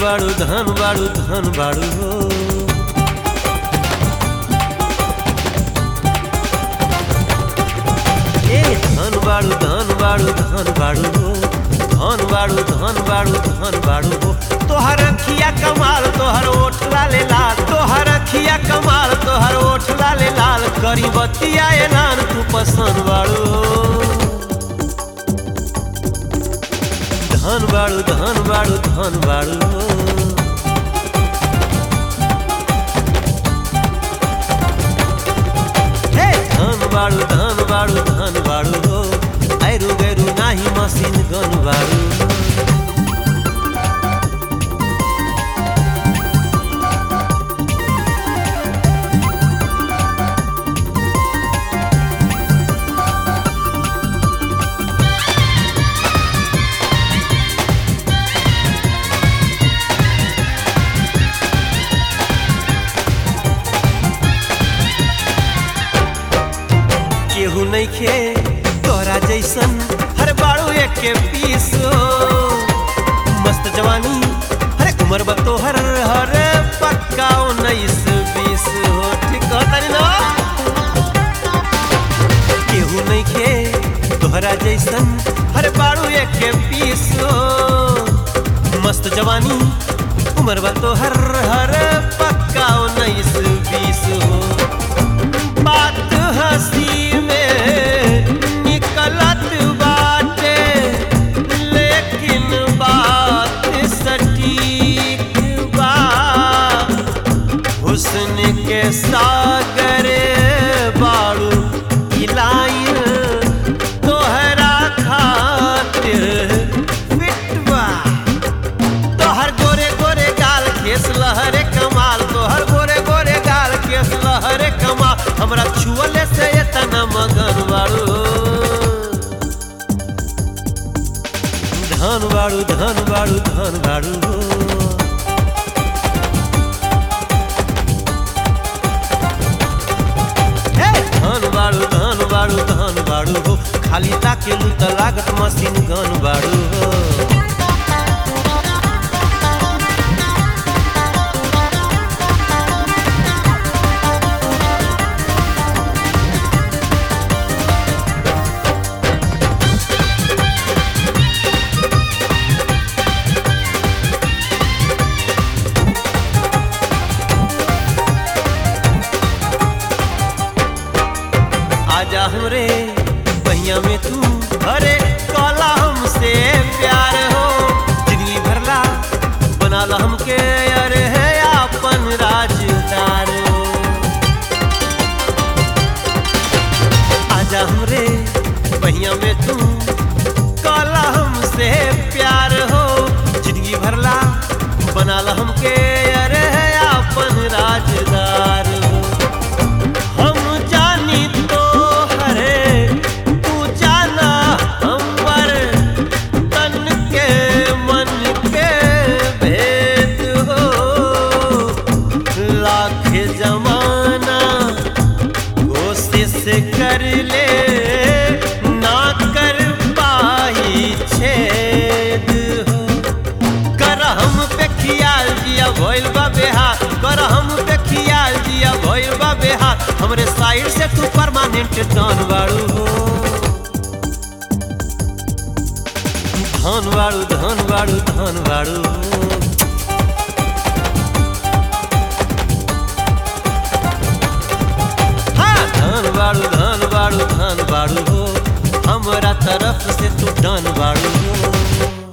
बाड़ू धन बाड़ू धन बाड़ू हो ए धन बाड़ू धन बाड़ू धन बाड़ू हो धन बाड़ू धन बाड़ू धन बाड़ू हो तोहर अखिया कमाल तोहर ओठ लाले लाल तोहर अखिया कमाल तोहर ओठ लाले लाल करी बतिया ऐलान तू पसंद बाड़ू हो धन बाड़ू धन बाड़ू धन बाड़ू हो हे धन बाड़ू धन बाड़ू धन बाड़ू हो ऐरू गैरू नाही मशीन गन बाड़ू केहू नहीं खे तोरा जैसन हर बाड़ू एक के पीस हो मस्त जवानी हरे उम्र बा तोहर हर पक्का उन्नीस बीस हो ठीक कहतानी ना केहू नहीं खे तोहरा जैसन हर बाड़ू एक के पीस हो मस्त जवानी उम्र बा तोहर हर पक्का उन्नीस बीस हो बात हंसी में निकलत बाटे लेकिन बात सटीक बा हुस्न के सागर बाड़ू इलाइन तोहरा खातिर फिटवा तोहर गोरे गोरे गाल केस लहरे कमाल तोहर गोरे गोरे गाल केस लहरे कमाल हमरा छुअले से इतना मगन बाड़ू धन बाड़ू धन बाड़ू धन बाड़ू हे धन बाड़ू धन बाड़ू धन बाड़ू हो खाली ताकेलू त लागत मशीन गन बाड़ू हो आजा हमरे पहिया में तू अरे कला हमसे प्यार हो जिंदगी भरला बनाला हमके अरे है अपन राजदार हो आजा हमरे पहिया में तू कला हमसे प्यार हो जिंदगी भरला बनाला हमके अरे है अपन राजदार हो हम जानी तो हरे तू जाना हमर तन के मन के भेद हो लाख जमाना कोशिश कर ले ना कर पाई छेद हो कर हम पे खियाल जिया भइल बा बेहाल कर हम पे खियाल जिया भइल बा बेहाल हमरे साइड से तू परमानेंट डन बाड़ू हो धन बाड़ू धन बाड़ू धन बाड़ू हाँ धन बाड़ू धन बाड़ू धन बाड़ू हो हमरा तरफ से तू डन बाड़ू हो